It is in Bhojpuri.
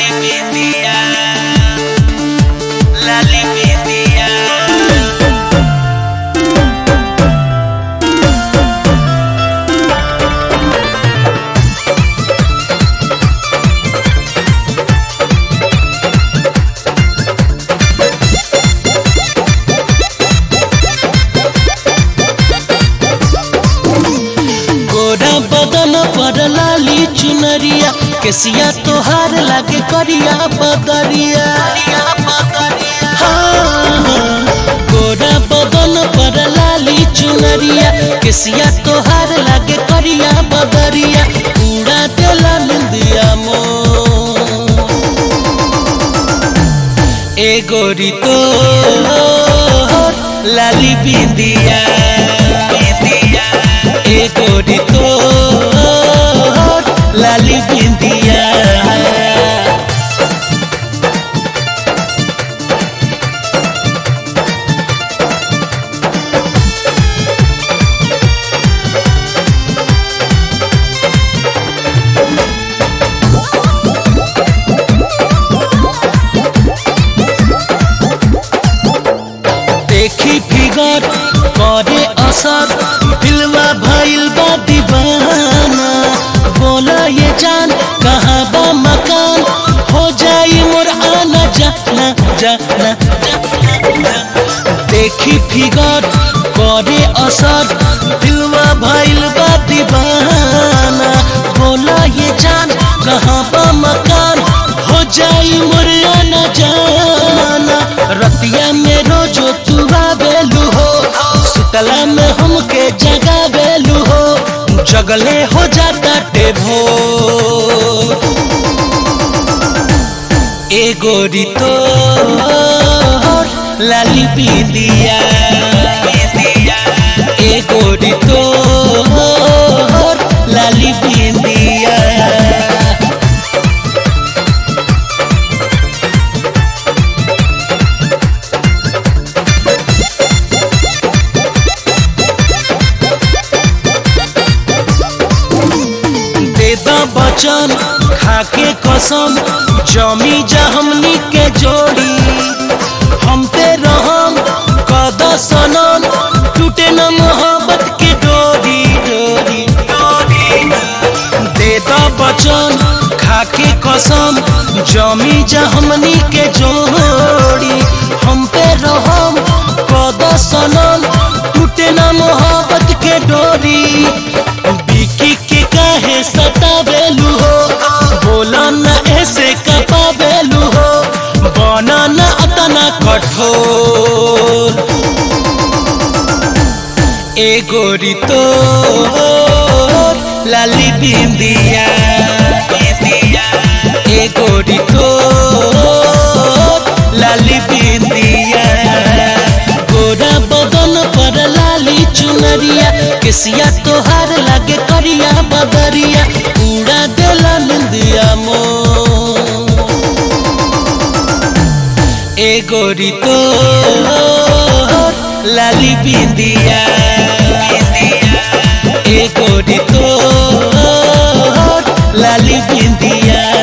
Lalipedia, Lalipedia. गोरा बदन पर लाली चुनरिया केसिया तोहार लागे करिया बदरिया हाँ, गोरा बदन पर लाली चुनरिया केसिया तोहार लागे करिया बदरिया उड़ा देला निंदिया मो ए गोरी तो लाली बिंदिया बिंदिया ए गोरी तो लाली बिंदिया देखी फिगर करे असर दिलवा भइल बा दीवाना बोला ये जान कहाँ बा मकान हो जाई मोर आना जाना जाना जाना। देखी फिगर करे असर दिलवा भइल बा दीवाना बोला ये जान कहाँ बा मकान हो जाई मोर आना जाना रतिया में रोजो तू आवेलू हो सुतला में हमके जगावेलू हो जगले हो जाता टेभो ए गोरी तो लाली पीदिया ए गोरी तो लाली पीदिया दे द बचन खाके कसम जमी जा हमनी के जोड़ी हम पे रहम कद सनम टूटे न मोहब्बत के डोरी डोरी डोरी दे द बचन खाके कसम जमी जा हमनी के जोड़ी हम पे रहम कद सनम टूटे न मोहब्बत के डोरी बिकी के काहे सतावेलू हो बोला न ऐसे कपावेलू हो बना न अतना कठोर ए गोरी तो लाली बिंदिया ए गोरी तो लाली बिंदिया गोरा बदन पर लाली चुनरिया केसिया तोहार लागे करिया बदरिया उड़ा देला निंदिया मो ए गोरी तो लाली बिंदिया ए गोरी तो लाली बिंदिया